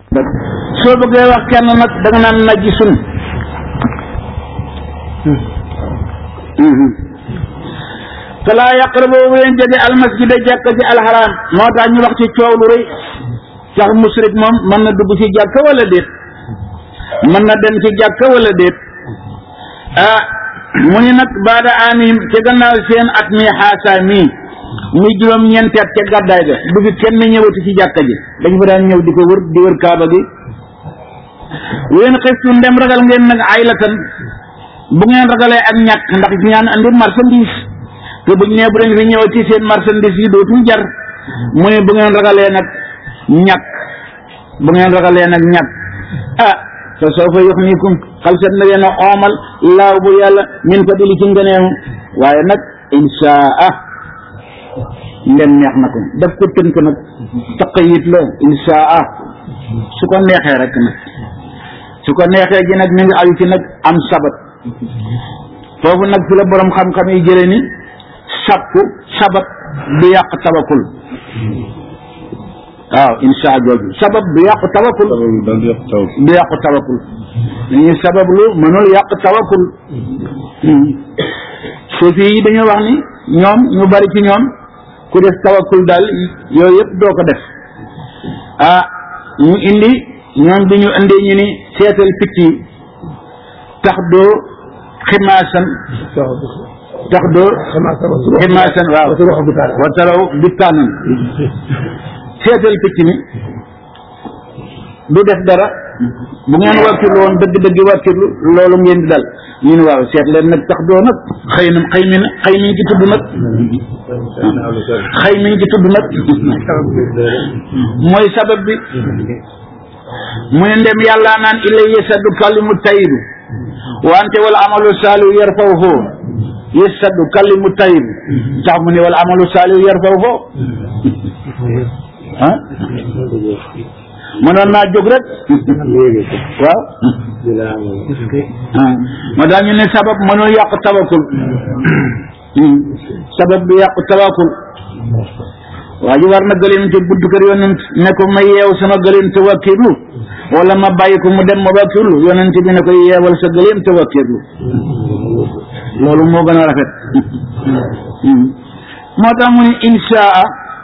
soo bëggee wax kenn nag da nga naan najisun falaa yaqrabu bu leen jege almasjida jàkka ji alxaraam moo tax ñu wax ci coow lu rëy sax musrik moom mën na dugg ci jàkka wala déet mën na dem ci jàkka wala déet ah mu ni nag baada amihim ca gannaaw seen at mi xaasaa mii muy juróom ñeenti at ca gàddaay ga du fi kenn ñëwati ci jàkka ji dañu fa daan ñëw di ko wër di wër kaaba gi ween xiftu ndem ragal ngeen nag aylatan bu ngeen ragalee ak ñàkk ndax ñaan andi marchandise te buñ nee bu leen fi ñëwati seen marchandise yi dootul jar mu ne bu ngeen ragalee nag ñàkk bu ngeen ragalee nag ñàkk ah fa sawfa yuxnikum xal set na leen a oomal laaw bu yàlla min fa dili ci ngëneem waaye nag inshaa ndem neex na ko daf ko tënk nag taqayit la inshaa su ko neexee rek nag su ko neexee gi nag mi ngi aju ci nag am sabat foofu nag fi la borom xam-xam yi jële ni sàkku sabat du yàq tabakul waaw insha jooju sabab du yàq tawakul du yàq tawakul dañuy sabablu mënul yàq tawakul suufi yi dañoo wax ni ñoom ñu bari ci ñoom ku def tawakul daal yooyu yëpp doo ko def ah ñu indi ñoom bi ñu indee ñu ni seetal picc yi tax doo ximaasan tax doo ximaasan waaw wataraw bittaanan seetal picc mi du def dara bu ngeen wàkkirlu woon dëgg-dëgg wàkkirlu loolu ngeen di dal ñu ne waaw seet leen nag tax doo nag xëy na xëy mi xëy mi ngi ci tudd nag xëy mi ngi ci tudd nag mooy sabab bi mu ne ndem yàlla naan ilay yasadu kalimu tayibu wante wala amalu saalihu yarfawhu yasadu kalimu tayibu tax mu ne wala amalu saalihu yarfawhu ah mënoon naa jóg rek waaw ma daal ñu ne sabab mënul yàq tawakul sabab bi yàq tawakul waa ji war na gëleem ci buntu kër yonent ne ko ma yeew sama gëleem te wakkiirlu wala ma bàyyi ko mu dem ma wakkiirlu yonent bi ne ko yeewal sa gëleem te wakkiirlu loolu moo gën a rafet moo tax mu ne inshaa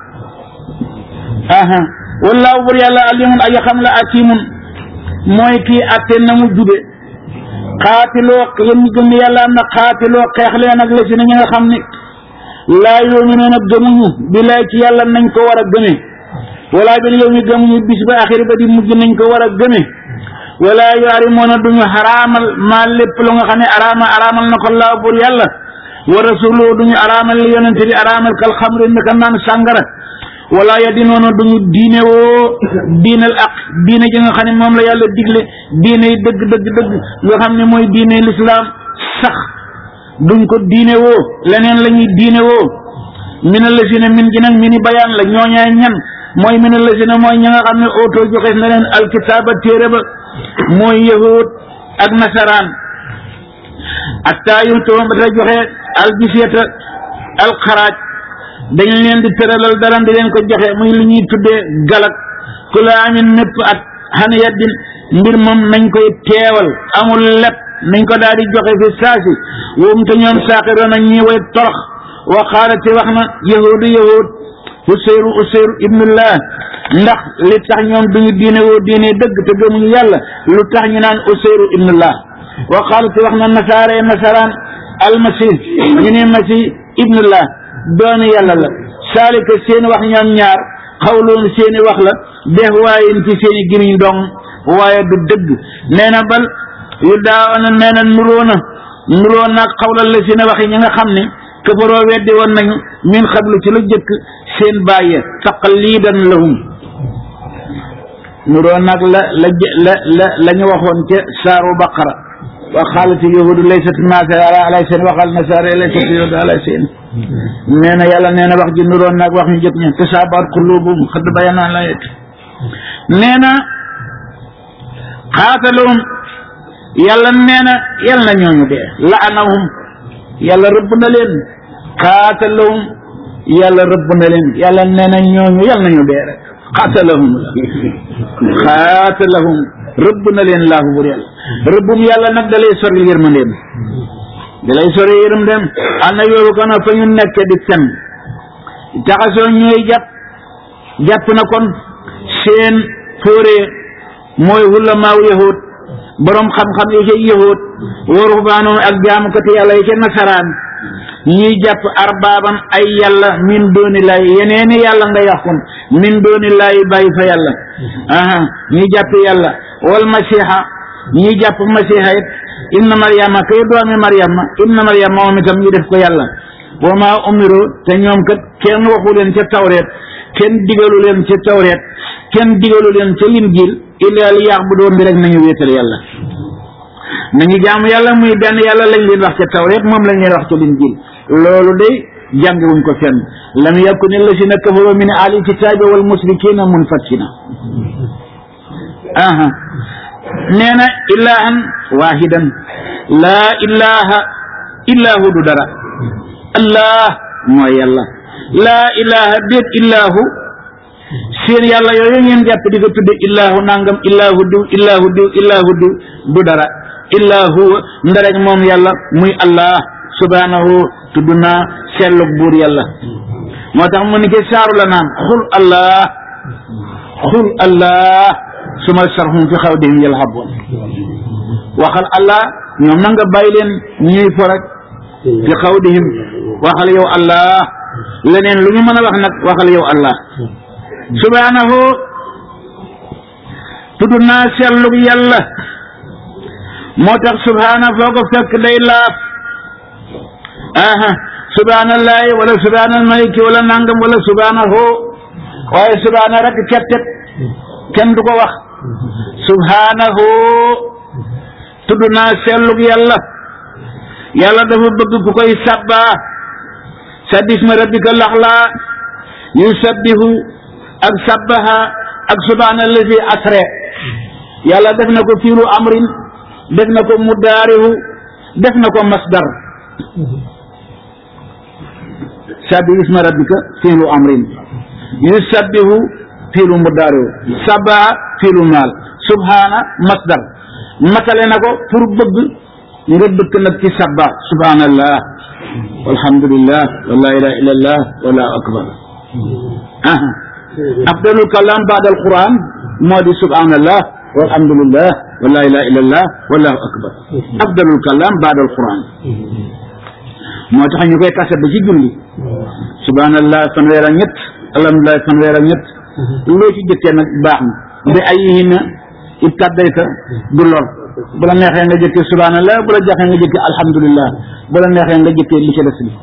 aha wallaahu bur yàlla alimun aji xam la akimun mooy kii atte na mu jube xaatiloo yéen ñi gëm ne yàlla am na xaatiloo xeex leen ak la si na ñi nga xam ne laa yoominuuna gëmuñu billaay ci yàlla nañ ko war a gëme wala bil yow mi gëmuñu bis ba axiri ba di mujj nañ ko war a gëme wala yuarimoona duñu xaraamal maa lépp lu nga xam ne araama araamal na ko laa bur yàlla wa rasuluhu duñu araamal li yonente bi araamal kal xamri naka naan sàngara wala ya di noonu duñu diine woo diinal ak diine ji nga xam ne moom la yàlla digle diine yi dëgg dëgg dëgg nga xam ne mooy diine lislaam sax duñ ko diine woo leneen la ñuy diine woo mina la si ne min gi nag mini bayaan la ñooñaay ñan mooy mina la si ne mooy ña nga xam ne oto joxees na leen alkitaaba téere ba mooy yahud ak nasaraan atta yu toom ba ta joxe aljiseeta alxaraaj dañ leen di tëralal dara di leen ko joxe muy li ñuy tuddee galak ku la amin népp at xana yaddin mbir moom nañ koy teewal amul lépp nañ ko daal di joxe fi saasi woom te ñoom saaxiroon a ñi way torox wa xaalati wax na yahudu yahud useyru useyru ibnullah ndax li tax ñoom duñu diine woo diine dëgg te gëmuñu yàlla lu tax ñu naan useyru ibnullah wa xaalati wax na nasaare nasaraan almasih ñu ne masih ibnullah doomi yàlla la saalika seeni wax ñoom ñaar xawloon seeni wax la def waaye ci seeni gimiñ dong waaye du dëgg nee na bal yu daawana nee na nuroo na nuroo naag xawlal la seeni wax yi ñi nga xam ne këfaroo weddi woon nañu min xablu ci lu jëkk seen bàyye taqlidan lahum nuroo naag la la la la la ñu waxoon ca saaru baqara wa xaalati yahudu laysat nasara ala seen waxal nasara laysat yahudu ala seen nee na yàlla nee na wax ji nuroon naag wax ñu jëkk ña tasaabaat qulubuhum xadd bayanaa layet nee na xaatalahum yàlla nee na yal na ñooñu dee laanahum yàlla rëbb na leen xaatalahum yàlla rëbb na leen yàlla nee na ñooñu yal nañu dee rek xaatalahum xaatalahum rëbb na leen laahu bur yàlla rëbbum yàlla nag da lay sori yërmandeem da lay sori yërmandeem ànd ak yoolu kon fa ñu nekk di fen taxasoo ñooy jàpp jàpp na kon seen fóoree mooy hulamaaw yahud boroom xam-xam yi ca yahud wa ruhbaanoon ak jaamukati yàlla yi ca nasaraan ñuy jàpp arbaaban ay yàlla min dooni laay yeneeni yàlla nga yàqun min dooni laay bàyyi fa yàlla aha ñuy jàpp yàlla wal masiha ñuy jàpp masiha it inna maryama kay doomi maryama inna maryama moom itam ñu def ko yàlla wa maa umiru te ñoom kat kenn waxu leen ca tawreet kenn digalu leen ca tawreet kenn digalu leen ca linjiil illaa li ya'budu bi rek nañu wéetal yàlla nañu jaamu yàlla muy benn yàlla lañ leen wax ca tawreet moom lañ leen wax ca linjiil loolu de jàngiwuñ ko fenn lam yakuni allazina kafaru min ahli kitaabi wal musrikina munfakkina aha nee na ilahan wahidan laa ilaha illahu du dara allah mooy yàlla laa ilaha déet illahu seen yàlla yooyu ngeen jàpp di ko tudde illahu nangam illahu diw illahu diw illahu diw du dara illahu ndarek moom yàlla muy allah subhanahu tudd naa sellug buur yàlla moo tax mu ni ke saaru la naan xul allah xul allah suma sarhum fi xawdihim yalhaboon waxal allah ñoom na nga bàyyi leen ñuy fo rek fi xawdihim waxal yow allah leneen lu ñu mën a wax nag waxal yow allah subhanahu tudd naa sellug yàlla moo tax subhana foo ko fekk day laaf aha subhanallahi wala subhanal maliki wala nangam wala subhanahu waaye subhana rek kettet kenn du ko wax subhanahu tudd naa sellug yàlla yàlla dafa bëgg ku koy sabbaa sabbisma rabbika laxlaa yusabbihu ak sabbaha ak subhanallazi asre yàlla def na ko fiilu amrin def na ko mudaarihu def na ko masdar sabbisma rabbika fiilu amrin yusabbihu fiilu mudaarihu sabbaha fiilu maal subhana masdar matale na ko pour bëgg nga dëkk nag ci sabba subhanallah walhamdulillah wa la ilaha illallah wallahu akbar aha afdalul kalam baada alquran moo di subhanallah walhamdulillah wa la ilaha illallah wallahu akbar afdalul kalam baada alquran moo tax ñu koy kase ba ci julli subhanallah fanweer ak ñett alhamdulillah fanweer ak ñett loo ci jëkkee nag baax na bi ay yihina ibtadayta du lor bu la neexee nga jëkkee subhanallah bu la jaxee nga jëkkee alhamdulillah bu la neexee nga jëkkee li ci des li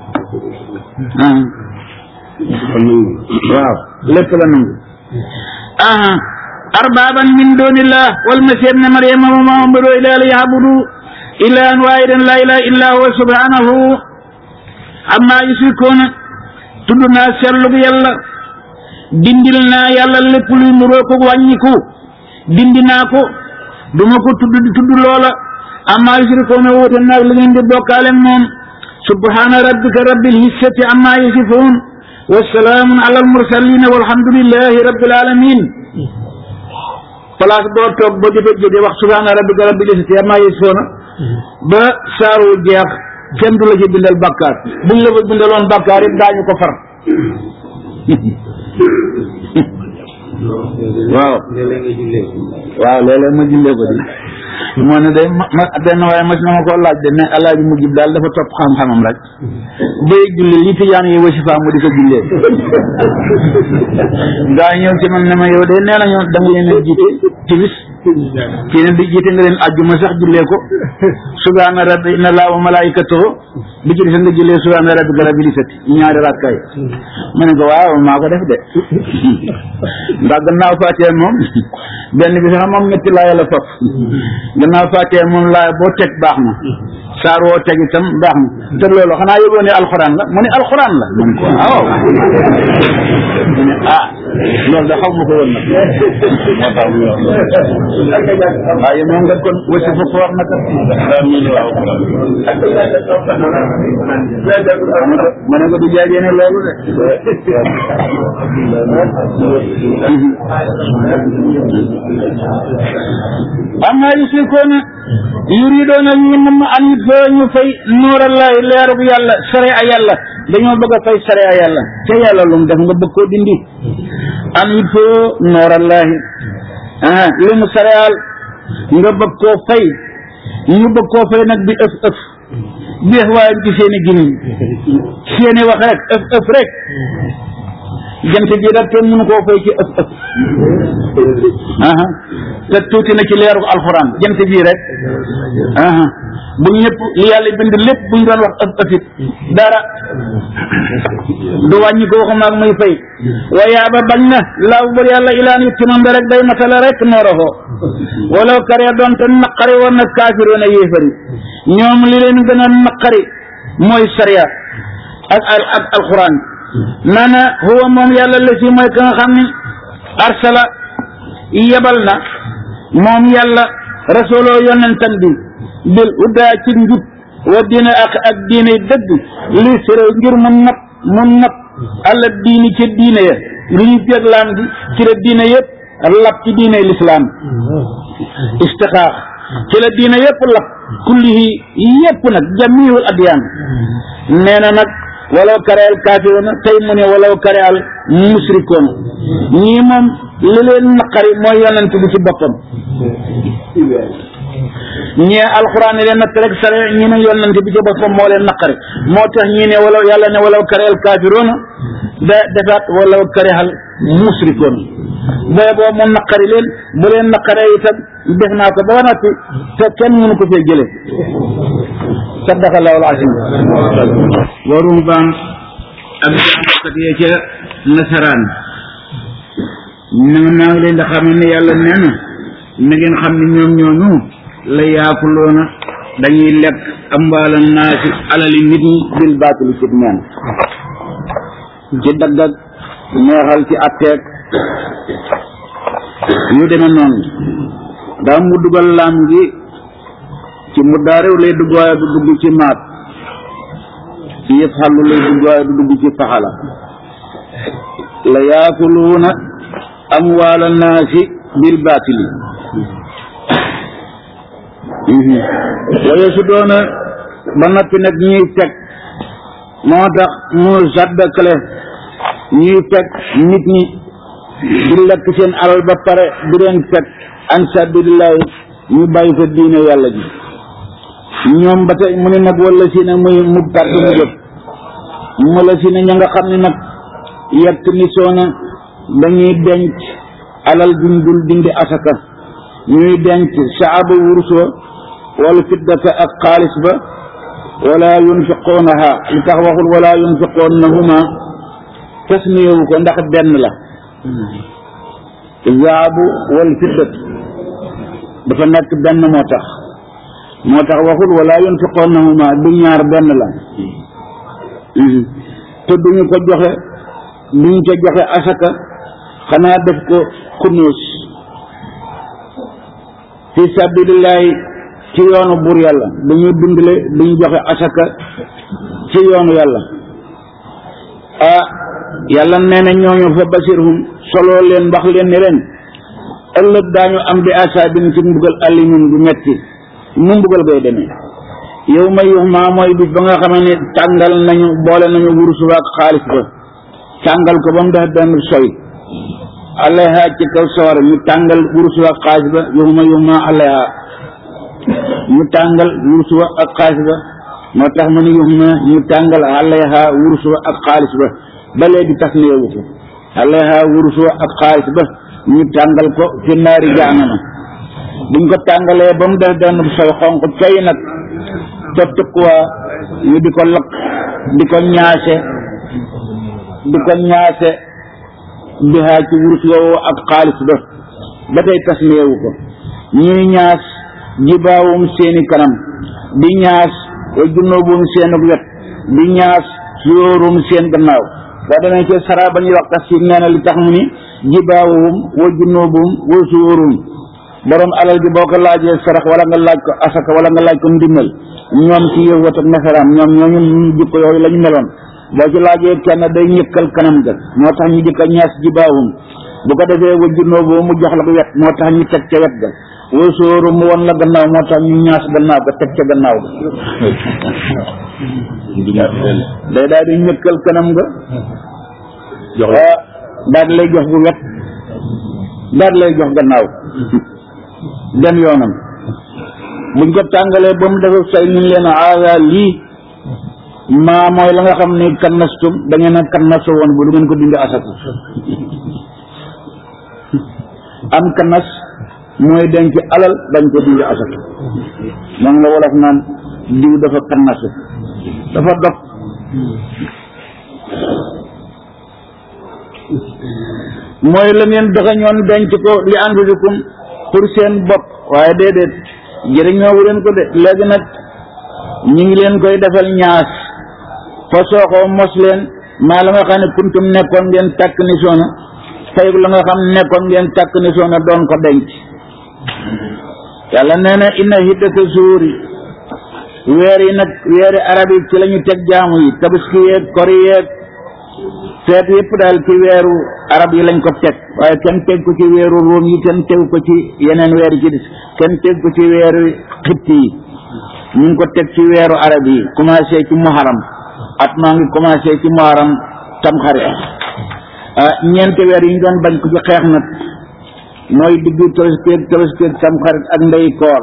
waaw lépp la nangu aha arbaaban min dunillah wal masih ibn maryama wa ma umiru illa li ya'budu ilahan wahidan la ilaha illa huwa subhanahu amma yushrikuna tudd naa sellug yàlla dindil naa yàlla lépp luy nuroo ko wàññiku dindi naa ko duma ko tudd di tudd loola amma yushrikuuna wuute naag li ngeen di bokkaale moom subhaana rabbika rabbil izzati amma yasifuun wa salaamun ala almursalin walhamdulillahi rabbil alamin place boo toog ba jëfe jóge wax subhaana rabbika rabbil izzati amma yasifuuna ba saaru jeex kenn du la ci bindal bàkkaar buñ la fa bindaloon bàkkaar it daañu ko far waaw waaw léeg-léeg ma jullee ko di moo ne day ma ma benn waaye mas na ma koo laaj de ne alaaji mujjib daal dafa topp xam-xamam rek bay julli li tijaan yi wasifa mu di ko jullee gaa ñëw ci man ne ma yow de nee nañu da nga leen a jiite timis kii ne di jiite nga leen àjjuma sax jullee ko subhaana rabbi inna laa wa malaikatahu bi ci des nga jullee subhaana rabbika rabbil izzati ñaari rakkaay ma ne ko waaw maa ko def de ndax gannaaw faatee moom benn bi sax moom ñetti laa yàlla fop gannaaw faatee moom laa boo teg baax na saar woo teg itam baax na te loolu xanaa yëgoo ne alxuraan la mu ne alxuraan la man ko waaw mu ne ah loolu da xaw ma ko woon nag moo tax mu wax waaye moom nga kon wasi fa foor naka ma ne ko du jaajee ne loolu de amma yusrikoona yuridoona ñu nam an it foo ñu fay nuurallahi leerug yàlla sare a yàlla dañoo bëgg a fay sare a yàlla te yàlla lu mu def nga bëgg koo dindi an it foo nuurallahi ah li mu sareal nga bëgg koo fay ñu bëgg koo fay nag bi ëf ëf bi ëf waaye ci seeni gimiñ seeni wax rek ëf ëf rek jant bi rek kenn mënu koo fay ci ëf ëf aha te tuuti na ci leeru alxuraan jant bii rek aha bu ñëpp li yàlla bind lépp buñ doon wax ëf ëfit dara du wàññi ko waxuma ak muy fay waaye ba bañ na laaw bur yàlla ilaan yi timam rek day matala rek nooroxoo wala karee doon te naqari woon na kaafiroon a yéefari ñoom li leen gën a naqari mooy sariya ak ak alxuraan nana huwa moom yàlla la si mooy ka nga xam ni arsala yebal na moom yàlla rasuloo yonentam bi bil uddaa ci njub wa diine ak ak diine dëgg li sere ngir mu nat mu nat alla diini ci diine ya li ñu jéglaan gi ci la diine yëpp lap ci diine lislaam istixaax ci la diine yëpp lap kullihi yëpp nag jamiul adyaan nee na nag walaw kare al kaafiroona tey mu ne walaw kare al musrikoona ñii moom li leen naqari mooy yonent bi ci boppam ñee alxuraan ne leen natt rek sare ñi ne yonent bi ci boppam moo leen naqari moo tax ñii ne walaw yàlla ne walaw kare al kaafiroona da defaat walaw kare al musrikoona booy boo mu naqari leen bu leen naqaree itam def naa ko ba noppi te kenn mënu ko fee jële sadaqallahu al-azim wa ruhbaan ak jàngkat yee ca nasaraan na naa ngi leen di xam ne yàlla nee na na ngeen xam ne ñoom ñooñu la yaakuloona dañuy lekk ambaala naasi alali nit ñi bil baatili ci neen ci dagg ak neexal ci atteeg yu demee noonu daa mu dugal laam gi ci mu daarew lay dugg waaye du dugg ci maat ci yëf xàllu lay dugg waaye du dugg ci faxala la yaakuluuna amwaala naasi bil baatili waaye su doona ba noppi nag ñuy teg moo tax mu saddakale ñuy teg nit ñi di lekk seen alal ba pare di leen teg an sabilillahi ñu bàyyi fa diine yàlla ji ñoom ba tey mu ne nag wala si ne muy mu tàgg mu jot mu la si ne ña nga xam ne nag yett ni soona dañuy denc alal duñ dul dindi asaka ñuy denc saaba wurus wa wala fiddata ak xaalis ba wala yunfiqoonaha li tax waxul wala yunfiqoonahuma tasmiyewu ko ndax benn la zaabu wal fiddat dafa nekk benn moo tax moo tax waxul wala yunfiqoonahuma du ñaar benn la te duñu ko joxe duñu ko joxe asaka xanaa def ko kunuus fi sabilillahi ci yoonu buur yàlla duñu dundale duñu joxe asaka ci yoonu yàlla ah yàlla nee na ñooñu fa basirhum soloo leen wax leen ni ren ëllëg daañu am bi asaabin ci mbugal alimin bu metti mu mbugal gay demee yow ma yux maa mooy bis ba nga xamee ne tàngal nañu boole nañu wurus ba ak xaalis ba tàngal ko ba mu def benn soy alayha ci kaw sawara ñu tàngal wurus ba ak xaalis ba yow ma yux maa alayha ñu tàngal wurus ba ak xaalis ba moo tax ma ne yux ma ñu tàngal alayha wurus ba ak xaalis ba ba léegi tas na yowu ko alayha wurus ba ak xaalis ba ñu tàngal ko fi naari jaanama buñ ko tàngalee ba mu def benn soy xonq coy nag te tëkkuwaa ñu di ko lakk di ko ñaase di ko ñaase bihaa ci wurus woowu ak xaalis ba ba tey tasmiyewu ko ñuy ñaas jibaawum seeni kanam di ñaas wa junnóobum seenug wet di ñaas suyóorum seen gannaaw boo demee ci sara ba ñuy wax tafsir nee na li tax mu ni jibaawum wa junnóobum wa suyóorum borom alal ji boo ko laajee sarax wala nga laaj ko asaka wala nga laaj ko ndimbal ñoom ci yëwat ak nasaraan ñoom ñooñu jikko yooyu la ñu meloon boo ci laajee kenn day ñëkkal kanam ga moo tax ñu jëkka ñaas ji baawum bu ko defee wajjunoo boo mu jox la ko wet moo tax ñu teg ca wet ga woo sóoru mu won la gannaaw moo tax ñu ñaas gannaaw ga teg ca gannaaw ga day daal di ñëkkal kanam ga jox la daal di lay jox bu wet daal di lay jox gannaaw dem yoonam buñ ko tàngalee ba mu defa say ñu leen aada lii maa mooy la nga xam ni kannastum da ngeen a kannaso woon bu du ngeen ko dindi asaka am kannas mooy denc alal dañ ko dindi asaka moom la wolof naan diw dafa kannasu dafa dog mooy la ngeen doxañoon denc ko li anfusikum pour seen bopp waaye déedéet jëriñoowu leen ko de léegi nag ñi ngi leen koy defal ñaas fa sooxoo mos leen maa la nga xam ne kuntum nekkoon ngeen tàkk ni soona fay la nga xam nekkoon ngeen tàkk ni soona doon ko denc yàlla nee na inna hiddata suuri weer yi nag weeri arab yi ci la ñu teg jaamu yi tabaski yeeg kori yeeg feet yëpp daal ci weeru arab yi lañ ko teg waaye kenn teg ko ci weeru róom yi kenn teg ko ci yeneen weer yi ci des kenn teg ko ci weeru xitti yi ñu ngi ko teg ci weeru arab yi commencé ci muharam at maa ngi commencé ci muharam tamxarit ah ñeenti weer yi ñu doon bañ ko ci xeex nag mooy diggu tabaski tabaski tamxarit ak ndey koor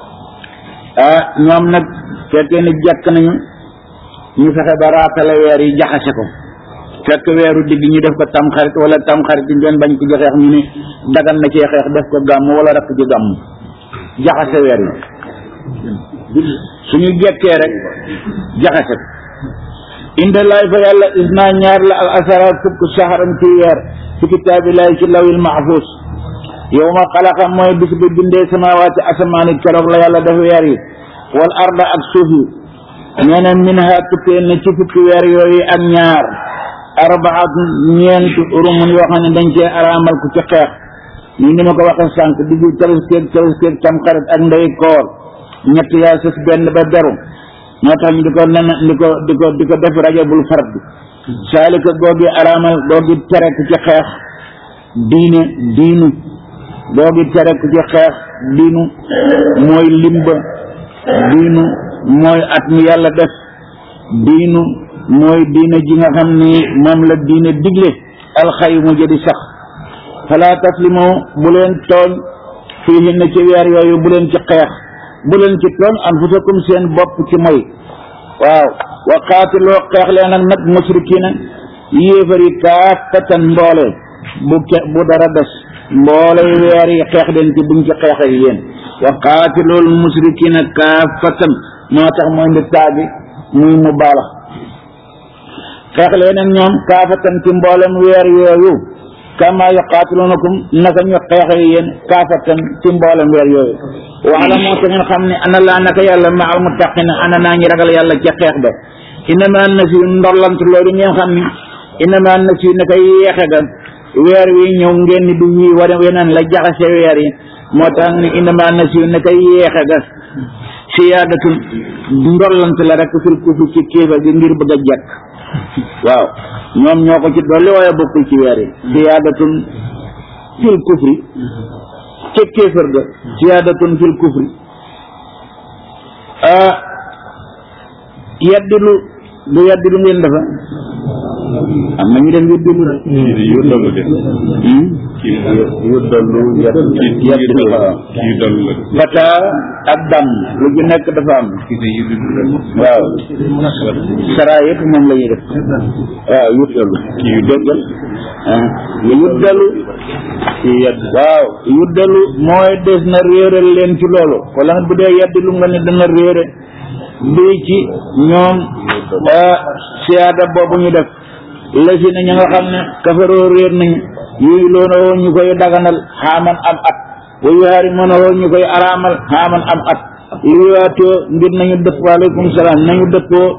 ah ñoom nag fekkee ni jàkk nañu ñu fexe ba raatale weer yi jaxase ko fekk weeru digg ñu def ko tamxarit wala tamxarit yi ngeen bañ ko ci xeex ñu ni dagan na cee xeex def ko gàmm wala rakk ci gàmm jaxase weer yi suñu jekkee rek jaxase ko inda laay fa yàlla isna ñaar la al asara fukk saxaram ci weer ci kitaabillahi ci lawil mahfuz yow ma xalaqa mooy bis bi bindee samawaati asamaani keroog la yàlla def weer yi wal arda ak suuf yi nee na minha tukkee na ci fukki weer yooyu ak ñaar arbaat ñeent urumun yoo xam ne dañ cee araamal ku ci xeex ni ni ma ko waxee sànq diggu tabaskeeg tabaskeeg tamxarit ak ndey koor ñett yaa sës benn ba beru moo tax ñu di ko nen di ko di ko di ko def rajabul fard saalika googi araamal googi tere ku ci xeex diine diinu googi tere ku ci xeex diinu mooy limba diinu mooy at mi yàlla def diinu mooy diine ji nga xam ni moom la diine digle alxayu mu jëdi sax fala taslimu bu leen tooñ fii hin ci weer yooyu bu leen ci xeex bu leen ci tooñ anfusakum seen bopp ci moy waaw wa qaatiloo xeex leen ak nag musrikiina yéefari kaafatan mboole bu ke bu dara des mboole weer yi xeex leen ci buñ ci xeex ak yéen wa qaatilool musrikiina kaafatan moo tax mooy ndi taabi muy mu baala xeex leen ak ñoom kaafatan ci mboolem weer yooyu kama yuqaatilunakum naka ñu xeex ak yéen kaafatan ci mboolem weer yooyu waala moo te ngeen xam ne ana laa naka yàlla ma al muttaqina ana naa ñi ragal yàlla ca xeex ba inama nasiyu ndollant loolu ngeen xam ni inama nasiyu naka yeexe ga weer wi ñëw ngeen ni du wii war weneen la jaxase weer yi moo tax ni inama nasiyu naka yeexe ga siyaadatun ndollant la rek fil kufri ci kéefa gi ngir bëgg a jekk waaw ñoom ñoo ko ci dolli waaye bokkul ci weer yi siyaadatun fil kufri ca kéefër ga siyaadatun fil kufri ah yaddilu du yaddilu ngeen dafa am na ñu def yaddilu rek yu dollu de yu dollu yaddilu waaw yu dollu la fata ak dam lu ci nekk dafa am waaw saraa yëpp moom la ñuy def waaw yuddalu yuddalu ah yuddalu ci yedd waaw yuddalu mooy des na réeral leen ci loolu wala bu dee yeddi lu nga ne dana réere bii ci ñoom siyaada boobu ñu def lasi na ña nga xam ne kafaroo réer nañu yooyu loona woo ñu koy daganal xaaman am at wa yuhaari mën a woo ñu koy araamal xaaman am at liwaatoo ngir nañu dëpp waaleykum salaam nañu dëppoo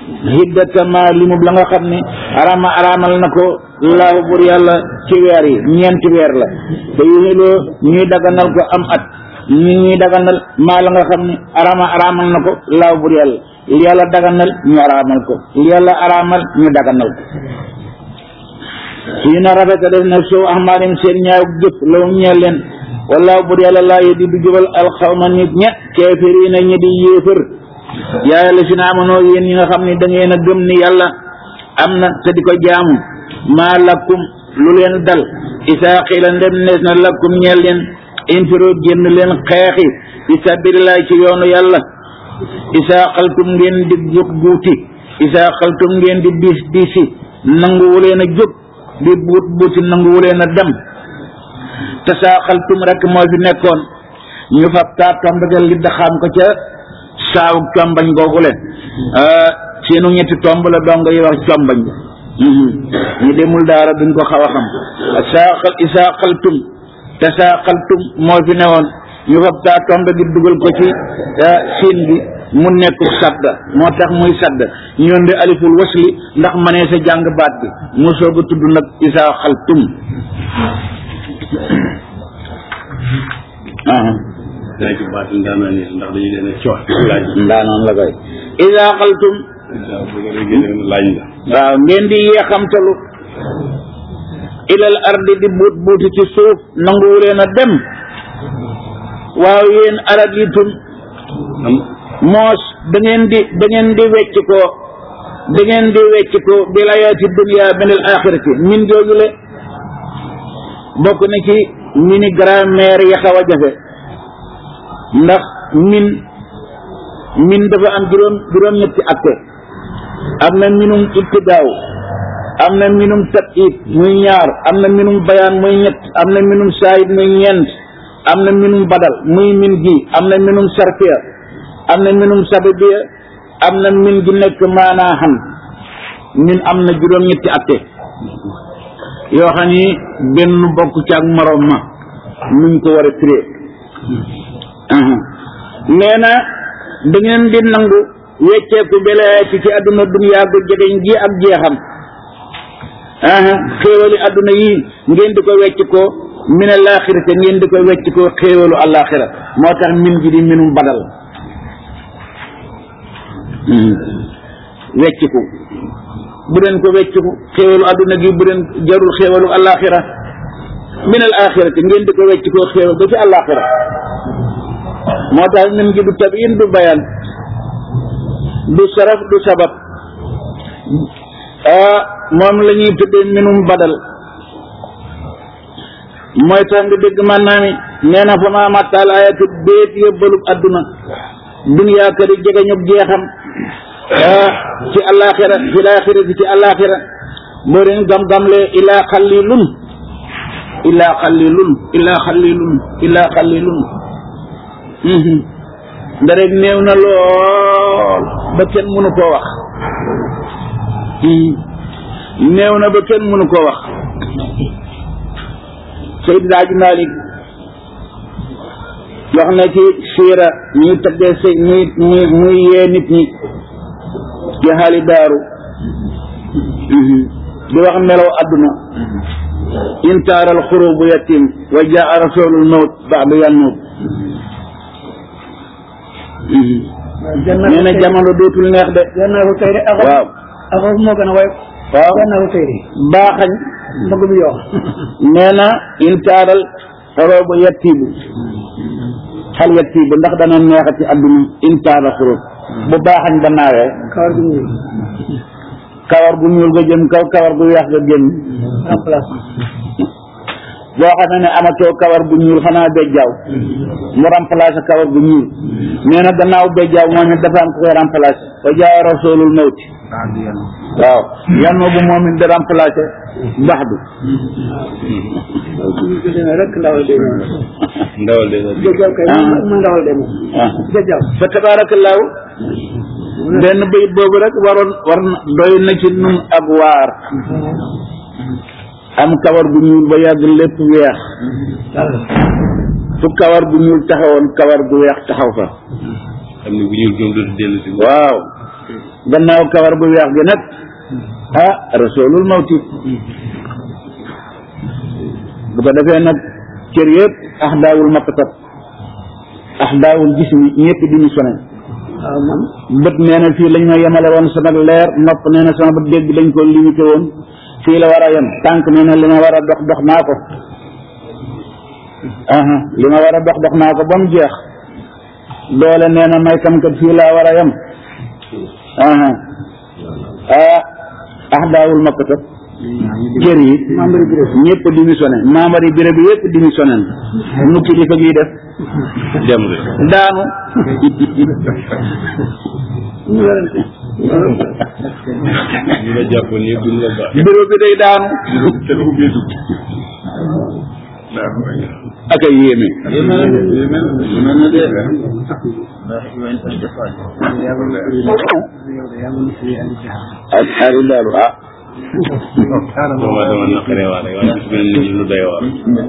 hiddata ma limub la nga xam ni arama aramal na ko laahu bur yàlla ci weer yi ñeenti weer la te yuxiloo ñuy daganal ko am at ñi ñuy daganal maa la nga xam ni arama aramal na ko laahu bur yàlla li yàlla daganal ñu aramal ko li yàlla aramal ñu daganal ko fii na rafeta def na soo ahmaarim seen ñaaw jëf law ñeel leen wallaahu bur yàlla laa yedi du jubal alxawma nit ña keefiriina ñi di yéefër yaa yàlla si na amanoo yéen ñi nga xam ne da ngeen a gëm ni yàlla am na te di ko jaamu maa lakkum lu leen dal isaa xiila ndem nees na lakkum ñeel leen infiro génn leen xeexi fi sabilillahi ci yoonu yàlla isaa xaltum ngeen di jóg buuti isaa xaltum ngeen di diis diisi nanguwu leen a jóg di buut buuti nanguwu leen a dem te saa xaltum rek moo fi nekkoon ñu fab taa tombagal li daxaam ko ca saawu combañ googu leen seenu ñetti tomb la dong yi wax combañ ñu demul daara duñ ko xaw a xam saa xal isaa xaltum te saa xaltum moo fi newoon ñu fab taa tomb gi dugal ko ci siin bi mu nekk sadda moo tax muy sadda ñoon di aliful wasli ndax manee sa jàng baat bi mu soog a tudd nag isaa xaltum daa ci baat ndaanaan yi ndax dañu leen a coox laaj ndaanoon la koy isaa xaltum laaj la waaw ngeen di yeexamtalu ilal ardi di buut buuti ci suuf nanguwu leen a dem waaw yéen arab yi tum moos da ngeen di da ngeen di wecc ko da ngeen di wecc ko bil ayaati dunya min al axirati min joojule bokk na ci mini grammaire yi xaw a jafe ndax min min dafa am juróom juróom-ñetti atte am na minum ibtidaaw am na minum tabid muy ñaar am na minum bayaan muy ñett am na minum saayid muy ñeent am na minum badal muy min gi am na minum sarfiya am na minum sababiya am na min gi nekk maanaa xam min am na juróom-ñetti atte yoo xam ni benn bokk ci ak morom ma nuñ ko war a tiré nee na da ngeen di nangu wecceeku belaati ci àdduna duniyaa gu jegeñ ji ak jeexam xéewali àdduna yi ngeen di ko wecc ko min alaaxira te ngeen di ko wecc ko xéewalu alaaxira moo tax min gi di minum badal wecciku bu leen ko wecciku xéewalu àdduna gi bu leen jarul xéewalu alaaxira min alaaxira te ngeen di ko wecc ko xéewal ba ci alaaxira moo tax min gi du tabiin du bayaan du saraf du sabab ah moom la ñuy tuddee minum badal mooy tax nga dégg man naa ni nee na fa ma màttaal ayatu béet yóbbalub adduna duniyaa kër yi jege ñub jeexam ah ci alaxira fi laxira ci alaxira boo leen gam-gamle ilaa xallilun ilaa xallilun ilaa xallilun ilaa xallilun nda rek néew na lool ba kenn mënu koo wax néew na ba kenn mënu koo wax Seydi Daaji Malik wax na ci siira ñuy tëggee sëy muy muy muy yee nit ñi ci xaali daaru di wax melaw adduna intaaral xurubu yatim wa jaa rasulul mawt baadu yannuut nee na jamono dootul neex de gannaaw tey de axo waaw axo moo gën a woyof waaw gannaaw tey de baaxañ mbëgg mu yoo nee na intaaral xurubu yatibu xal yatibu ndax dana neex ci adduna intaaral xurub bu baaxañ ba naawee kawar gu ñuul kawar gu ñuul ga jëm kaw kawar gu weex ga génn remplacement boo xamee ne amatoo kawar gu ñuul xanaa bejjaaw mu remplacé kawar gu ñuul nee na gannaaw bejjaaw moom it dafa am ku koy remplacé wa jaa rasulul mawti waaw yannoo bu moom it da remplacé bax du dina rek ndawal de moom ndawal de la jëjjaw kay mu ndawal de moom ah jëjjaw fa tabaarakallaahu benn bayit boobu rek waroon war na doy na ci nun ak waar am kawar gu ñuul ba yàgg lépp weex fu kawar gu ñuul taxawoon kawar gu weex taxaw fa xam ne bu ñuul jom dootu dellu si waaw gannaaw kawar gu weex gi nag ah rasulul mawti bu ko defee nag cër yëpp ahdaawul maktab ahdaawul jismi ñëpp démissionné waaw man bët nee na fii lañ ma yemale woon sama leer nopp nee na sama bët dégg dañ ko limité woon fii la war a yem tànk nee na li ma war a dox dox naa ko aha li ma war a dox dox naa ko ba mu jeex doole nee na may kam kat fii laa war a yem aha ah ahdaawul maktab cër yi membre bi rek ñëpp démissionné membre yi bureau bi yëpp démissionné nu kilifa gi def dem de daanu ñu werante ñu la jàppoon yëpp duñ la baax bureau bi day daanu te du ubbee dugg ak ay yéeme ak ak daal ah dama dama naqaree waa rek waaye gis ngeen nit ñi lu doy waar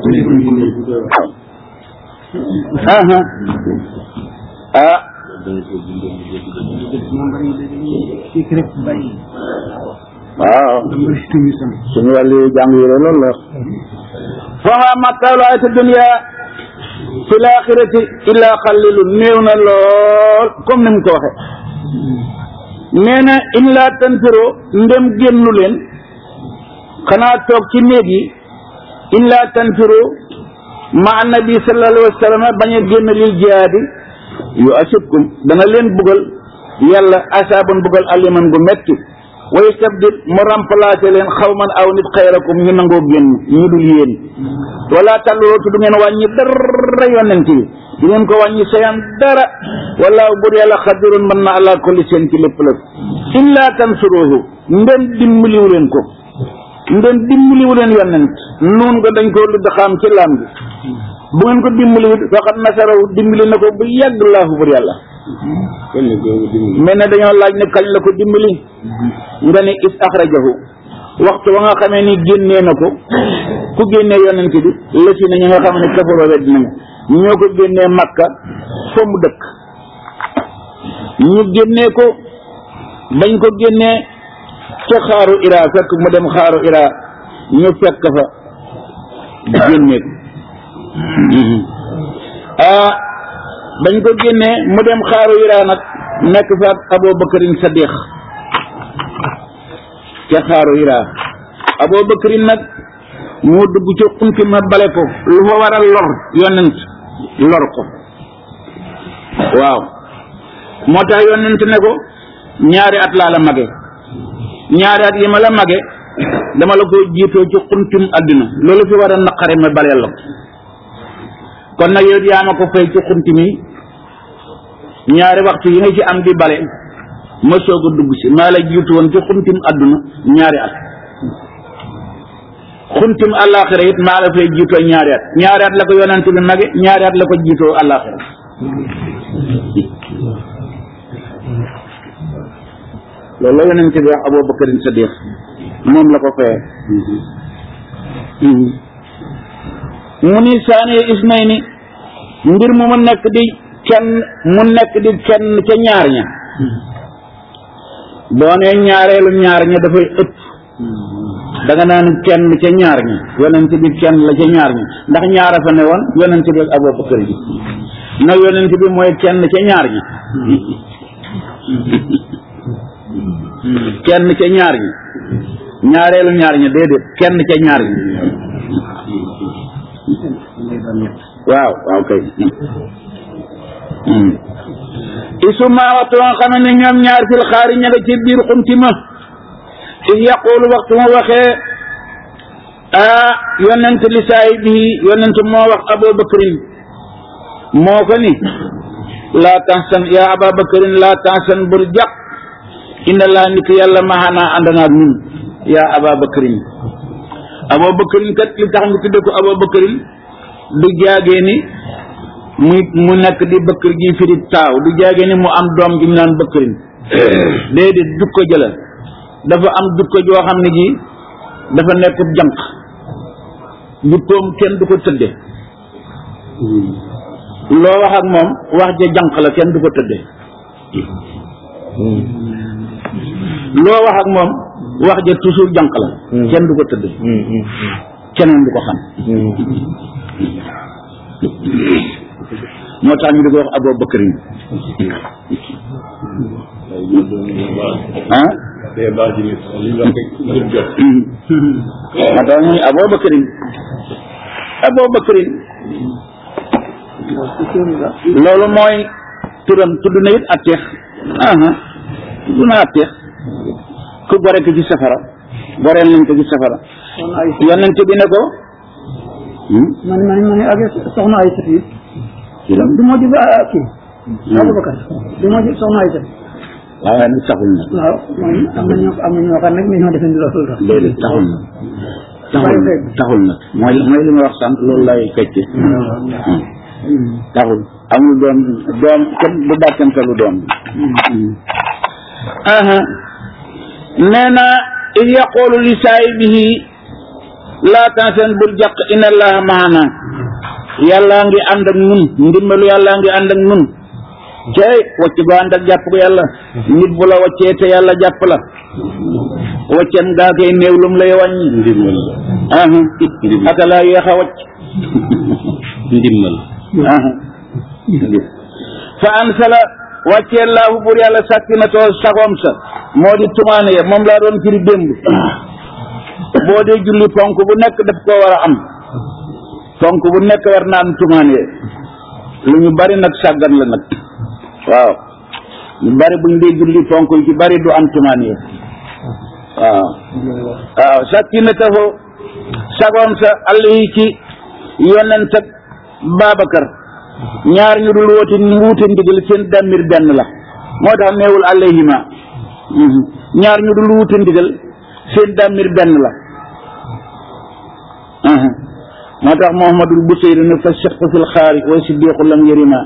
aha ah waaw suñu wàllu jàng yi la loolu la fama mattaalu ayati dunia fi laaxirati illa xalilu néew na lool comme ni mu ko waxe nee na in laa tanfiro ndem génnu leen xanaa toog ci néeg yi in laa tanfiro ma annabi sallallahu alayhi wa sallam bañ a génn lil jihaadi yu asibkum dana leen bugal yàlla asaaban bugal aliman gu metti wa yastabdil mu remplacé leen xawman aw nit xayrakum ñu nangoo génn ñu dul yéen wala tàlluloo tu du ngeen wàññi dara yonent yi du ngeen ko wàññi sayan dara wallaahu bur yàlla xadirun mën na ala kulli seen ci lépp lépp illa tansuruhu ndem dimbaliwu leen ko ndem dimbaliwu leen yonent nuun ko dañ ko ludd xam ci laam bi bu ngeen ko dimbaliwut faqad nasarahu dimbali na ko bu yàgg laahu bur yàlla kon ne googu dimbali mel ne dañoo laaj ne kañ la ko dimbali nga ne is axrajahu waxtu wa nga xamee ni génnee na ko ku génnee yonent bi la si ne ñi nga xam ne kafaroo wedd nañu ñoo ko génnee makka fa mu dëkk ñu génnee ko bañ ko génnee ca xaaru ira fekk mu dem xaaru ira ñu fekk fa génnee ko ah bañ ko génnee mu dem xaaru ira nag nekk fa ak Abu Bakarin Sadiq ca xaaru ira Abu Bakarin nag moo dugg ca xunti ma bale ko lu fa war a lor yonent lor ko waaw moo tax yonent ne ko ñaari at laa la mage ñaari at yi ma la mage dama la ko jiitoo ci xuntum àddina loolu fi war a naqare ma baleel la ko kon nag yow yaa ma ko fay ci xunti mi ñaari waxtu yi nga ci am di bale ma soog a dugg si maa la jiitu woon ci xuntim àdduna ñaari at xuntim àllaaxira it maa la fay jiitoo ñaari at ñaari at la ko yonent bi mage ñaari at la ko jiitoo àllaaxira loolu la yonent bi wax Abu Bakarin Sadiq moom la ko fayee mu ni saani isnayni mbir mu mu nekk di kenn mu nekk di kenn ca ñaar ña boo nee ñaareelu ñaar ña dafay ëpp da nga naan kenn ca ñaar ña yonent bi kenn la ca ñaar ña ndax ñaara fa ne woon yonent bi ak Abubakar bi nag yonent bi mooy kenn ca ñaar ña kenn ca ñaar ña ñaareelu ñaar ña déedéet kenn ca ñaar ña waaw waaw kay isuma waxtu nga xam ne ñoom ñaar fil xaari ña nga ci biir xunti ma is yaqulu waxtu ma waxee ah yonent li saahibihi yonent moo wax abubakrin moo ko ni laa tansan yaa ababakrin laa tansan bul jàq inna laa nit yàlla maxanaa ànd naag ñun yaa ababakrin abubakrin kat li tax nga tudde ko abubakrin du jaagee ni muy mu nekk di bëkkër gi firi taaw du jaagee ni mu am doom gi ñu naan bëkkërin déedéet jukko jëla dafa am jukko joo xam ne ji dafa nekk jànq jukkoom kenn du ko tëdde loo wax ak moom wax ja jànq la kenn du ko tëdde loo wax ak moom wax ja toujours jànq la kenn du ko tëdd keneen du ko xam moo tax ñu di ko wax Abou Bakrin ah day baax ci nit li ñu wax rek lépp jot moo tax ñu Abou Bakrin Abou Bakrin loolu mooy turam tudd na it atteex aha tudd na atteex ku gore ko ci safara goreel nañ ko ci safara yonent bi ne ko man man man ak soxna ay sët yi du moo di ba kii Aboubacar du moo di soxna ay sët waaw waaye nag taxul nag waaw mooy am na ñoo am na ñoo xam nag ñoo defee ni loolu tax déedéet taxul nag taxul nag taxul nag mooy mooy li ma wax sànq loolu lay fecce taxul amul doom doom kenn du dàkkantalu doom aha nee na id yaqulu li saahibihi laa tansen bul jàq inna allaha maana yàllaa ngi ànd ak nun ndimbalu yàllaa ngi ànd ak nun cey wacc gu ànd ak jàpp ko yàlla nit bu la waccee te yàlla jàpp la waccam gaa koy néew lum lay wàññi ndimbal aha aka laa yéex a wacc ndimbal aha fa ansala wàccee laahu bur yàlla sàkkinatoo sagoom sa moo di tumaane ya moom laa doon firi démb boo dee julli ponk bu nekk daf koo war a am ponk bu nekk war na am tumaane ya lu ñu bari nag sàggan la nag waaw ñu bari buñ dee julli ponk yu ci bari du am tumaane ya waaw waaw sàkkinatoo sagoom sa àll yi ci yonent ak Babacar ñaar ñu dul woote wuute ndigal seen damir benn la moo tax neewul alayhima ñaar ñu dul wuute ndigal seen damir benn la moo tax Muhammadul Busayri ne fa siqu fil xaari wa siddiqu lam yarima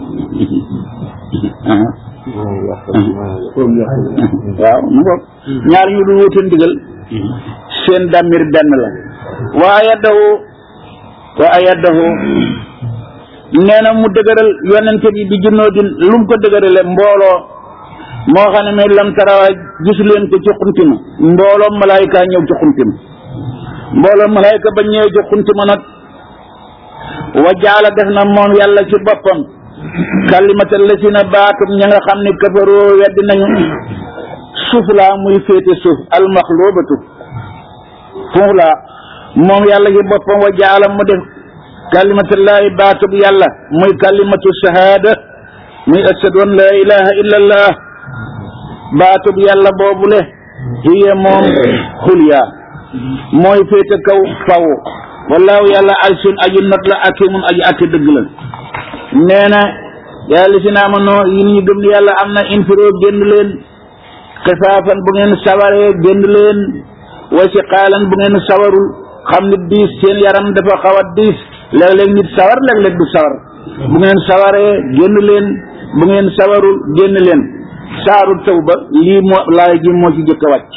waaw mu bopp ñaar ñu dul wuute ndigal seen damir benn la waaye daw wa ayadahu nee na mu dëgëral yonente bi bi junnoo din lu mu ko dëgërale mbooloo moo xam ne mais lam tarawa gis leen ko ci xuntima mbooloo malaayika ñëw ci xuntima mbooloo malaayika ba ñëwee ci xuntima nag wa jaala def na moom yàlla ci boppam kalimatal la si na baatum ña nga xam ne kafaroo weddi nañu suuf laa muy féete suuf almaxloobatu foofu laa moom yàlla ci boppam wa jaala mu def kalimatullahi baatub yàlla muy kalimatu shahada muy ashadu an la ilaha illa allah baatub yàlla boobule hiya moom xulya mooy féete kaw faw wallaahu yàlla alsun aju not la akimun aju atti dëgg la nee na yàlla si naa ma noo yin ñu gëm ni yàlla am na infiroo génn leen xifaafan bu ngeen sawaree génn leen wa si xaalan bu ngeen sawarul xam ni diis seen yaram dafa xaw a diis léeg-léeg nit sawar léeg-léeg du sawar bu ngeen sawaree génn leen bu ngeen sawarul génn leen saaru taw ba lii moo laay ji moo ci jëkk a wàcc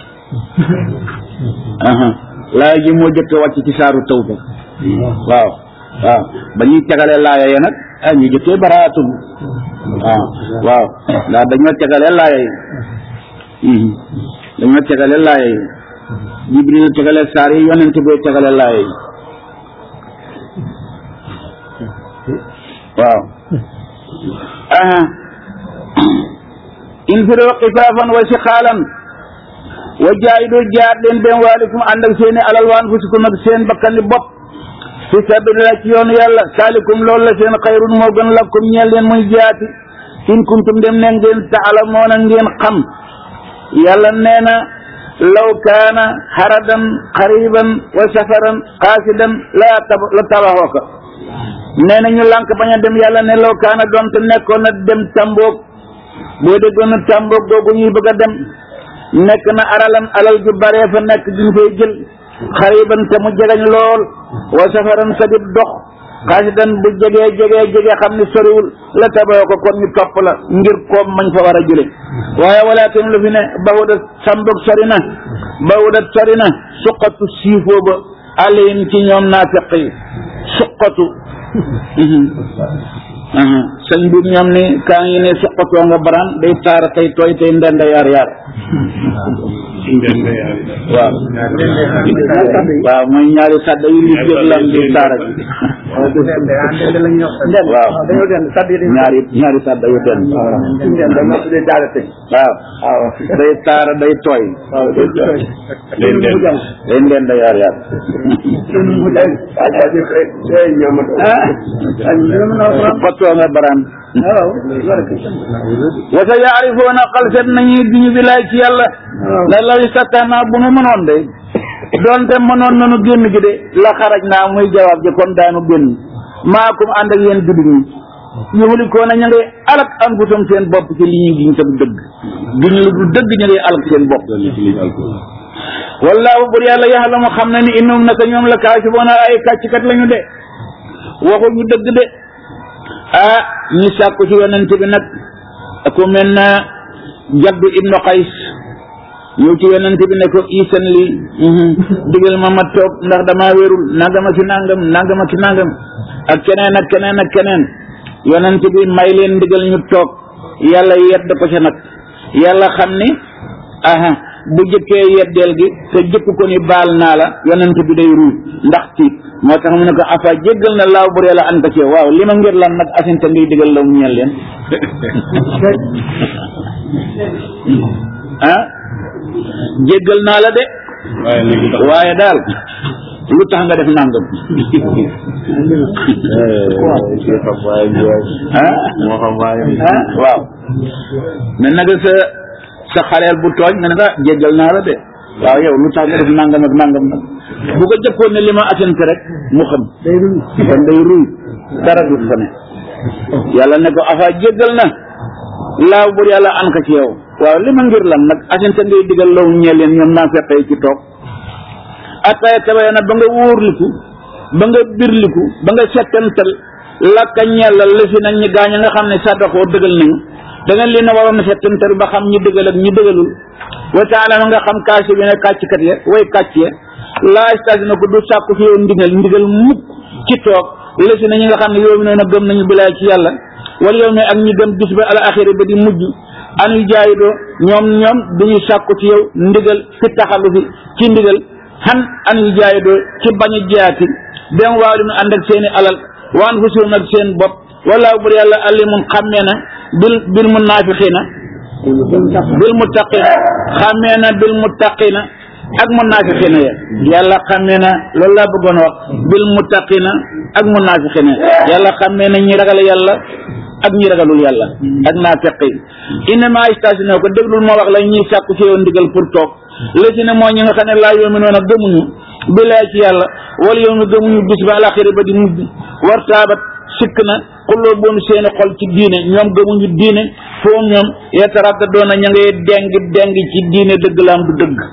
aha laay ji moo jëkk a wàcc ci saaru taw ba waaw waaw ba ñuy tegale laaya ya nag ah ñu jëkkee baraatum waaw waaw ndax dañoo tegale laaya yi dañoo tegale laaya yi jibril tegale saar yi yonent bee tegale laaya yi waaw aha infiroo xifaafan wa siqaalan wa jaahidu jaar leen benn waalikum ànd ak seeni alal wa anfusikum ak seen bakkani bopp fi sabilillah ci yoonu yàlla saalikum loolu la seen xayrun moo gën lakum ñeel leen muy jaati in kuntum dem ne ngeen taalamoona ngeen xam yàlla nee na law kaana haradan qariban wa safaran qaasidan la tab la tabaxoo ko nee na ñu lànk bañ a dem yàlla ne law kaana doonte nekkoon na dem tamboog boo déggoon na tamboog googu ñuy bëgg a dem nekk na aralan alal ju baree fa nekk duñ fay jël xariban te mu jegeñ lool wa safaran sa dib dox xaasidan bu jegee jegee jegee xam ne soriwul la taboo ko kon ñu topp la ngir koom mañ fa war a jële waaye walaakin lu fi ne bawuda sambog sori na bawuda sori na suqatu siifoo ba alayhim ci ñoom naafiq yi suqatu sëñ bi ñoom ni kaa ngi ne soqatoo nga baraan day taara tey tooy tey ndenda yaar yaar waaw waaw mooy ñaari sàdda yu li jëg lam di taara ji waaw ñaari ñaari sàdda yu den waaw day taara day tooy day ndenda yaar yaar soqatoo nga baraan wa sa yaarifoona xalset nañuy duñu bilaay ci yàlla la law sakkaanaa bu nu mënoon de doonte mënoon nanu génn gi de la xaraj naa muy jawaab ji kon daanu génn maakum ànd ak yéen jullit ñi yuhlikoona ña ngay alak anfusum seen bopp ci li ñuy giñ tam dëgg giñ lu du dëgg ña ngay alak seen bopp wallaahu bur yàlla yaxlamu xam na ni innum naka ñoom la kaasiboona ay kàcckat lañu de waxuñu dëgg de ah ñi sàkku ci yonent bi nag ku mel na jaddu ibnu qays ñëw ci yonent bi ne ko isan li digal ma ma toog ndax damaa wérul nangama ci nangam nangama ci nangam ak keneen ak keneen ak keneen yonent bi may leen ndigal ñu toog yàlla yedd ko ca nag yàlla xam ni aha bu jëkkee yeddeel gi te jëkk ko ni baal naa la yonent bi day ruuj ndax tiit moo tax mu ne ko afa jéggal na laaw bur yàlla an ko ci waaw li ma ngir lan nag asinte ngay digal la mu ñeel leen ah jéggal naa la de waaye daal lu tax nga def nangam ah ah waaw mais nag sa sa xaleel bu tooñ nga ne ko jéggal naa la de waaw yow lu tax nga def nangam ak nangam nag bu ko jëkkoon ne li ma asante rek mu xam kon day ruy dara du fa ne yàlla ne ko afa jéggal na laaw bur yàlla an ko ci yow waaw li ma ngir lan nag asante ngay digal law ñeel leen ñoom naa feqee ci toog attaya tabaya na ba nga wóorliku ba nga birliku ba nga settantal lakka ñellal la fi nag ñi gaañ a nga xam ne saddaxoo dëgal nañu da ngeen leen a waroon a settantal ba xam ñi dëgal ak ñi dëgalul wa taala ma nga xam kaasi bi ne kàcckat ya way kàcc ya laa stage na ko du sàkku fi yow ndigal ndigal mukk ci toog la fi na ñi nga xam ne yow mi noonu gëm nañu bilaay ci yàlla wala yow mi ak ñi gëm bis ba al axiri ba di mujj anu jaayi doo ñoom ñoom duñu sàkku ci yow ndigal fi taxalu fi ci ndigal xan anu jaayi doo ci bañ a jaati dem waaw li mu ànd ak seeni alal waan fu suum ak seen bopp wala bur yàlla alimun xàmmee na bil bil munaafiqiina bil muttaqina xàmmee na bil muttaqina ak munaafiqiina ya yàlla xàmmee na loolu laa bëggoon wax bil muttaqina ak munaafiqiina yàlla xàmmee na ñi ragal yàlla ak ñi ragalul yàlla ak naafiq yi innama istasino ko déglul moo wax la ñuy sàkku ci yow ndigal pour toog la ci ne mooy ñi nga xam ne laa yoomi noon a gëmuñu bilaay ci yàlla wala yow mi gëmuñu bis ba alaxira ba di mujj war taabat sikk na xulloo boom seeni xol ci diine ñoom gëmuñu diine foo ñoom yetaradda doona ña ngay deng deng ci diine dëgg laam du dëgg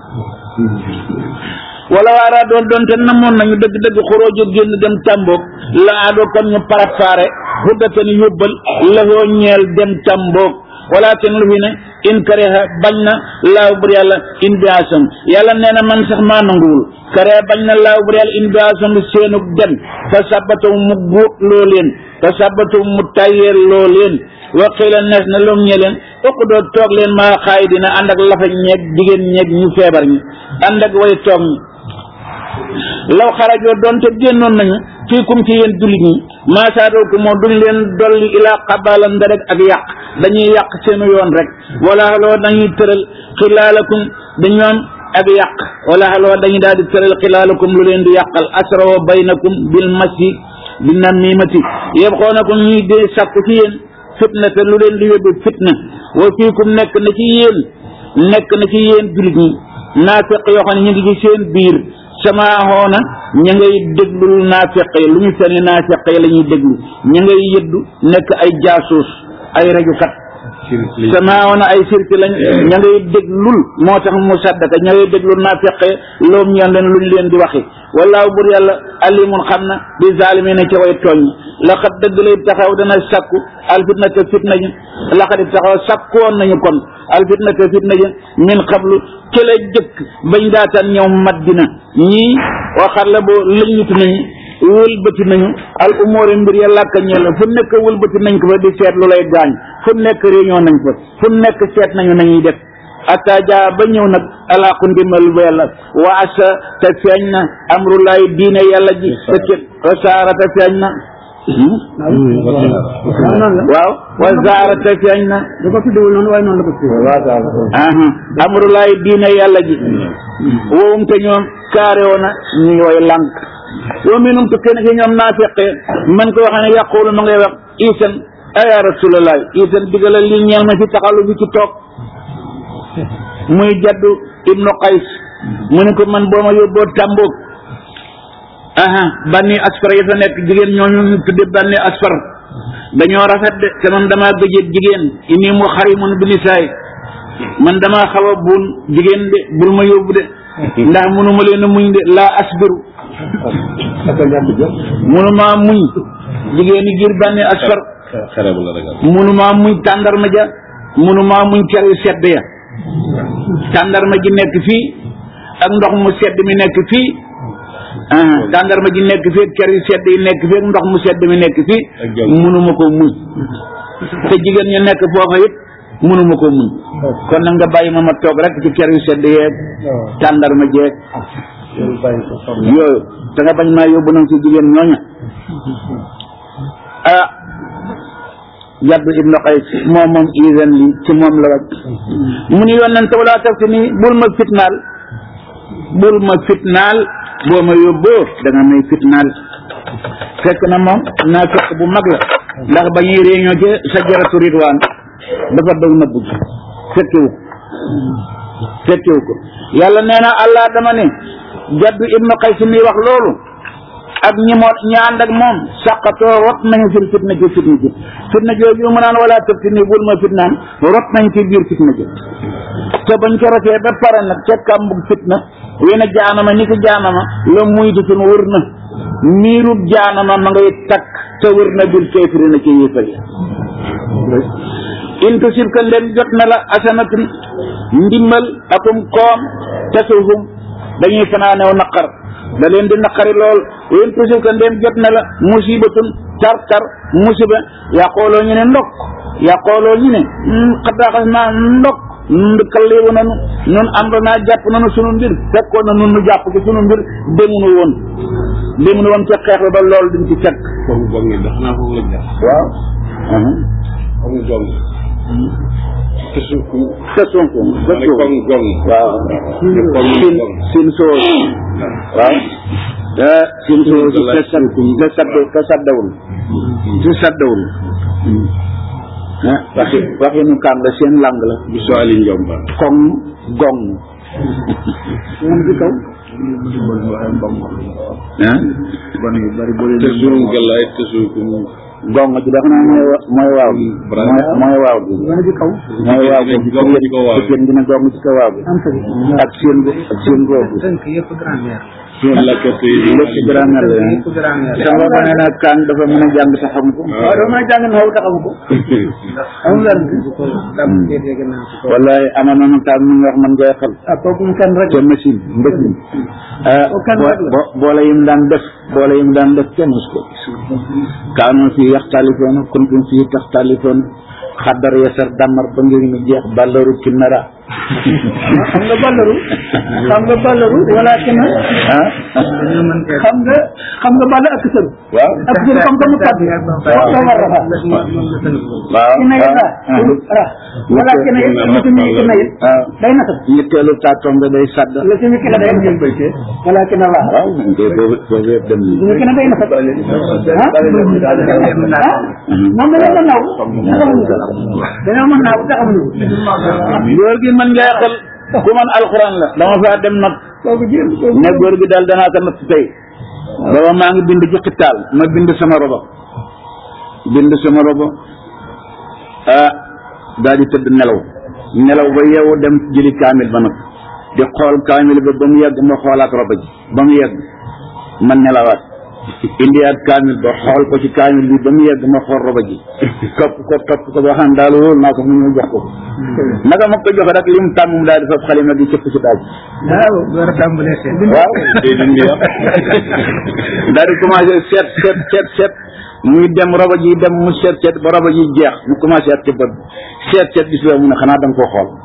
wala waaraa doon doonte namoon nañu dëgg-dëgg xoroojo génn dem tàmboog la aadoo kon ñu parafaare xuddatan yóbbal lafoo ñeel dem tàmboog wala ten lu fi ne in kareha bañ na laaw bur yàlla in biasam yàlla nee na man sax maa nanguwul kareha bañ na laaw bur yàlla in biasam seenu dem fa sabbataw mu góot loo leen fa sabbataw mu tayyeer loo leen waqiila nees na loom ñe leen ëpp doo toog leen maa xaay dina ànd ak lafa ñeeg jigéen ñeeg ñu feebar ñi ànd ak way toog ñi law xarajoo doonte génnoon nañu fiikum ci yéen jullit ñi maasaadoo ko moo duñ leen dolli ilaa xabalan nda rek ak yàq dañuy yàq seenu yoon rek wala loo dañuy tëral xilaalakum dañoom ak yàq wala loo dañuy daal di tëral xilaalakum lu leen di yàqal asrawo baynakum bil masi bi namimati yëpp xoo na ko ñuy dee sàkku ci yéen fitna te lu leen di yóbbu fitna wa fiikum nekk na ci yéen nekk na ci yéen jullit ñi naafiq yoo xam ne ñu ngi ci seen biir sama xoona ña ngay déglul naafiq yi lu ñu fene naafiq yi la ñuy déglu ña ngay yëddu nekk ay jaasuus ay rajukat sama xoona ay sirki lañ ña ngay déglul moo tax mu saddaka ña ngay déglul naafiq yi loom ñeen leen luñ leen di waxi wallaahu bur yàlla alimun xam na bi zaalimiina ca way tooñ laqad dëgg lay taxaw dana sakku alfitnata fitna ji laqad taxaw sakkoon nañu kon alfitnata fitna ji min qablu ci la jëkk bañ daataan ñëw Madina ñii waxar la boo lëñutu nañu wëlbati nañu al umóori mbir ya làkk ñeel fu nekk wëlbati nañ ko fa di seet lu lay gaañ fu nekk réunion nañ fa fu nekk seet nañu nañuy def ata jaa ba ñëw nag alaaqu ndimbal bu yàlla wa asa te feeñ na amrulaay diine yàlla ji te ci wasaara te feeñ na waaw wa zaara te feeñ na da ko tuddewul noonu waaye noonu la ko tuddee aha amrulaay diine yàlla ji wowum te ñoom kaare woona ñu ngi way lànk wa minum te kenn ci ñoom naafiqe man ko waxee ne yàqulu ma ngay wax isan aya rasulallah isan digalal li ñeel ma fi taxalu bi ci toog muy jaddu ibnu qays mu ne ko man boo ma yóbboo tàmboog aha banni asfar ya fa nekk jigéen ñooñu ñu tudde banni asfar dañoo rafet de te man damaa gëjee jigéen ini mu xarimun bi nisaay man damaa xaw a buun jigéen de bul ma yóbbu de ndax munuma leen a muñ de laa asbiru munuma muñ jigéen yi ngir banni asfar xere bu la ragal munuma muñ tàndarma ja munuma muñ ker yu sedd ya tàndarma ji nekk fii ak ndox mu sedd mi nekk fii ah tàndarma ji nekk fii ak ker yu sedd yi nekk fii ak ndox mu sedd mi nekk fii Ak jaww munuma ko muñ te jigéen ñu nekk foofa it munuma ko muñ kon nag nga bàyyi ma ma toog rek ci ker yu sedd yeeg tàndarma jeeg yooyu te nga bañ maa yóbbu nag ci jigéen ñooña ah jaddu ibnu qays moom moom isan li ci moom la wàcc mu ni yonente wala taf si ni bul ma fitnaal bul ma fitnaal boo ma yóbboo da nga may fitnaal fekk na moom naa fekk bu mag la ndax ba ñuy réunion ci sajaratu ridwaan dafa dog nëbbu ji fekkewu ko fekkewu ko yàlla nee na allah dama ne jaddu ibnu qays mi wax loolu ak ñi moo ñi ànd ak moom saqatoo rot nañu fil fitna ji fitna ji fitna jooju mu naan wala tëftini bul ma fitnaan rot nañ ci biir fitna ji te bañ ko rotee ba pare nag ca kàmbug fitna wena jaanama ni ko jaanama la muy ditun wër na miirub jaanama ma ngay takk te wër na bil kéefiri na ci yéefar yi in tusibka ndem jot na la asanatun ndimbal akum koom tasuhum dañuy fanaanew naqar da leen di naqari lool in tusibka ndem jot na la musibatun tar tar musiba yaqooloo ñu ne ndokk yaqooloo ñu ne xadaaxas naa ndokk ndëkkaleewu nanu ñun am naa jàpp nanu sunu mbir fekkoon na nun nu jàpp ko sunu mbir demunu woon demunu woon ca xeex ba lool duñ ci fekk foofu boog ni ndax naa foofu la jaar waaw xam nga gong te suuf sa sonko sa ne sonko gong gong waaw ne gong sin gong sin soos waaw te sin soos te sad te sadd te saddawul te saddawul ah waxi waxi nu kàng la seen lang la bu soo ali njomba koŋ gong moom ci kaw ah te suuf galaay te suuf gong ji dafa naa mooy wa- mooy waaw gi Bravo. mooy mooy waaw gi wala ci kaw mooy waaw gi Gong ci kaw waaw gi. jigéen dina gong ci kaw waaw gi am sëri ak seen gu ak seen googu tënk yëpp grammaire suuf lakkate yi lépp ci grammaire la yëpp grammaire sama ba nee na kaan dafa mën a jàng te xam ko waaw doo mën a jàng na xaw taxawu ko amul dara dam dégg naa ko wallahi amoon na kaan mu ngi wax man koy xel ah kooku mu kenn rek te machine mbësin ah Oh, kan rek la. bo- boole yim daan def boole yim daan def kenn mus ko gis kaanu fii yaxtalifoon kuntum fii taxtalifoon xaddar yasar damar ba ngir mi jeex ballaru kinnara xam nga ballaru xam nga ballaru wala kenn ah dañoo mën kee xam nga xam nga balla ak sëru waaw ak sëru comme comme kaddu waaw wax war rafa waaw ki na yit ra ra wala ki na yit mu ci mi ki na yit waaw day nasab ñetteelu taatom bi day sadd la ci mi ki na day nasab wala ki na la waaw de boobu boobu yëpp dem ñu ki na day nasab ah ah moom dañoo mën naaw taxamuñu ko dañoo mën naaw taxamuñu ko góor gi man ngay xel ku man alxuraan la dama faa dem nag kooku jéem kooku ne góor gi daal danaa ko natt tey booba maa ngi bind ci xitaal ma bind sama robo bind sama robo ah daal di tëdd nelaw nelaw ba yeewu dem jëli kaamil ba nag di xool kaamil ba ba mu yegg ma xoolaat robo ji ba mu yegg ma nelawaat indiwaat kaamil ba xool ko ci kaamil bi ba mu yegg ma xool roba ji topp ko topp ko ba xam daal wóolu naa ko mu ñëw jox ko naka ma ko joxe rek li mu tàmm mu daal di fab xalima di cëpp ci daal waaw door a tàmbalee seet. waaw day dindi wax daal di commencé seet seet seet seet muy dem roba ji dem mu seet seet ba roba ji jeex mu commencé at ci bët seet seet gis la mu ne xanaa da nga koo xool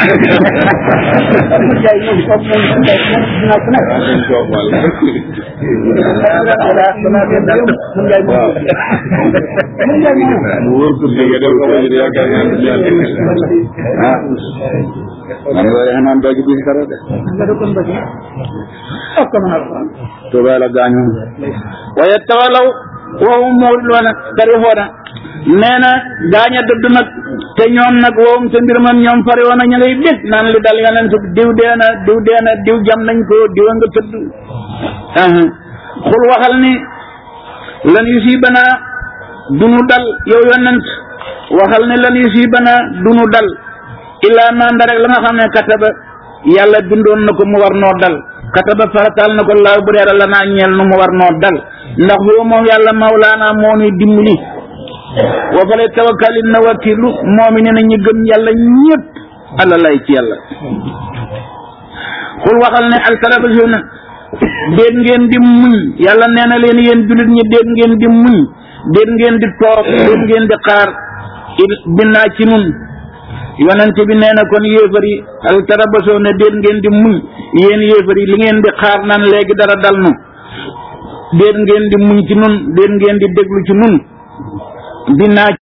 Ahmad Ndiaye moom kooku moom moom dinaa ko nekk. dañ koo xool balaa balaa ngeen di yomb Ahmad Ndiaye moom. Ahmad Ndiaye moom. mu wóor ko dégg def ko ba ñu yaakaar naa ne yàlla ah man nga defe naan doo ci gis dara de nga dëkkoon ba ci. ak ko mën a alquran. Tuubaa la gaañu waaye tawalaw woowu muuriloona tarifoona nee na gaañ a dëdd nag te ñoom nag woowum te mbir man ñoom fari woon na ñu ngay bég naan li dal yonent diw dee na diw dee na diw jam nañ ko diw a nga tëdd aha xul waxal ni lan yusiibanaa dunu dal yow yonent waxal ni lan yusiibanaa dunu dal illaa nanda rek la nga xam ne kataba yàlla bindoon na ko mu war noo dal kataba farataal na ko laaw bu dee la naa ñeel nu mu war noo dal ndax boobu moom yàlla mawlaana moo nuy dimbali wa fale tawakkalin na wakilu moomi ne na ñi gëm yàlla ñëpp alla lay ci yàlla xul waxal ne altarabasuna déet ngeen di muñ yàlla nee na leen yéen jullit ñi déet ngeen di muñ déet ngeen di toog déet ngeen di xaar il binnaa ci nun yonent bi nee na kon yéefar yi altarabasoo ne déet ngeen di muñ yéen yéefar yi li ngeen di xaar naan léegi dara dal nu déet ngeen di muñ ci nun déet ngeen di déglu ci nun binnaa